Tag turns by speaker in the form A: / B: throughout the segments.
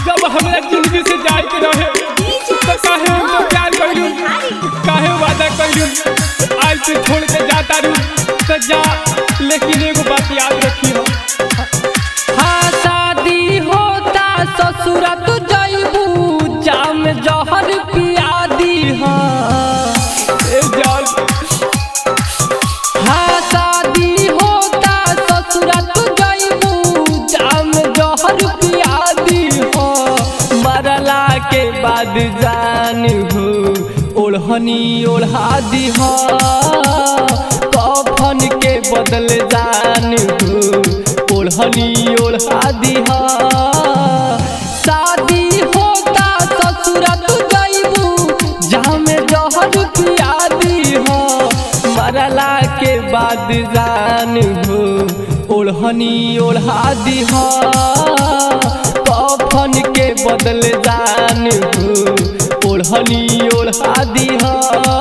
A: जब हमरा जिंदगी से जाए के रहे तो काहे हम तो प्यार कइलू काहे वादा कइलू आज से छोड़ के जाता रू तो जा लेकिन एगो बात याद रखी हो
B: हाँ शादी होता ससुरा तू जइबू जाम जहर पिया दी हाँ
A: ए जान
B: हाँ शादी होता ससुरा तू जइबू जाम जहर पिया दी हाँ मरला के बाद जान हो ओढ़नी ओढ़ा दी हाँ कफन के बदल जान हो ओढ़नी ओढ़ा दी हाँ शादी होता ससुरा तू जइबू जाम जहर पिया दी हाँ मरला के बाद जान हो ओढ़नी ओढ़ा दी हाँ कफन के बदल जान हो ओढ़नी ओढ़ा दी हाँ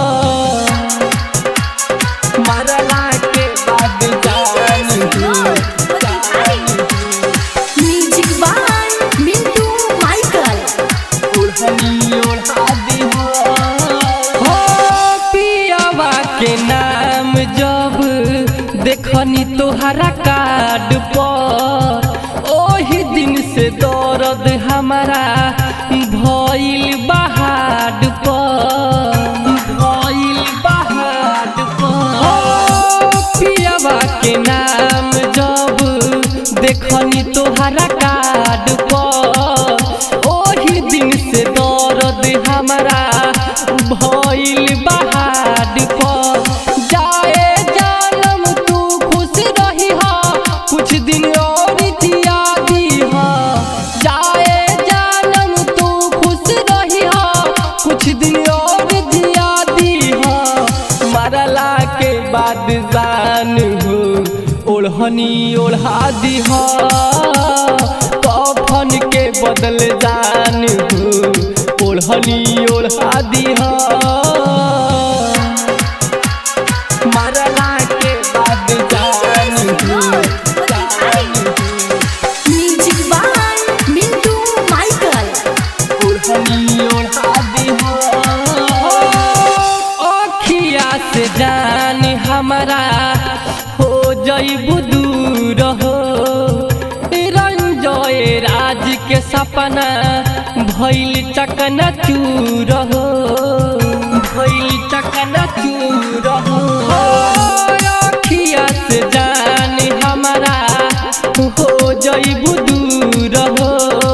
B: मरला के बाद जान हो जान हो
C: म्यूजिक बाय मिंटू माइकल
B: ओढ़नी ओढ़ा दी हो पियावा के नाम जब देखनी तोहरा कार्ड पर ओही दिन से दर्द हमारा भइल बहाड पर भइल बहाड पर पियावा के नाम जब देखनी तोहरा कार्ड पर ओही दिन से दर्द हमारा भइल बहाड पर जाए जानम तू खुश रही हा कुछ दिन और जिया दी हा जाए जानम तू खुश रही हा कुछ दिन और जिया दी हा मरला के बाद जान हो ओढ़नी ओढ़ा दी हा कफन के बदल जान हो ओढ़नी ओढ़ा दी हा मरला के बाद जान हो जान हो
C: म्यूजिक बाय मिंटू माइकल
B: ओढ़नी ओढ़ा दी हो अखिया से जान हमारा हो जइबू दूर हो रंजय राज के सपना भइल चकना चूर हो भइल चकना चूर हो अखिया से जान हमारा हो जइबू दूर हो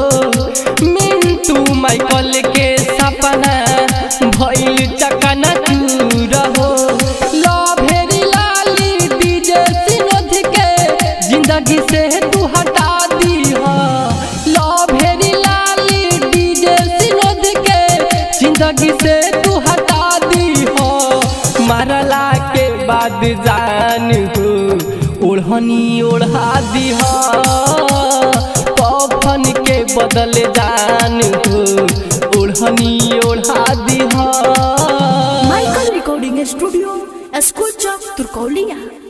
B: मिंटू माइकल के सपना भइल चकना चूर हो लभेरी लाली डीजे सिनोध के जिंदगी से तू हटा दी हो लभेरी लाली डीजे सिनोध के जिंदगी से तू हटा दी हो मरला के बाद जान हो ओढ़नी ओढ़ा दी हो कफन के बदल जान हो ओढ़नी ओढ़ा दी हो
C: माइकल रिकॉर्डिंग स्टूडियो स्कूल चौक तुरकौलिया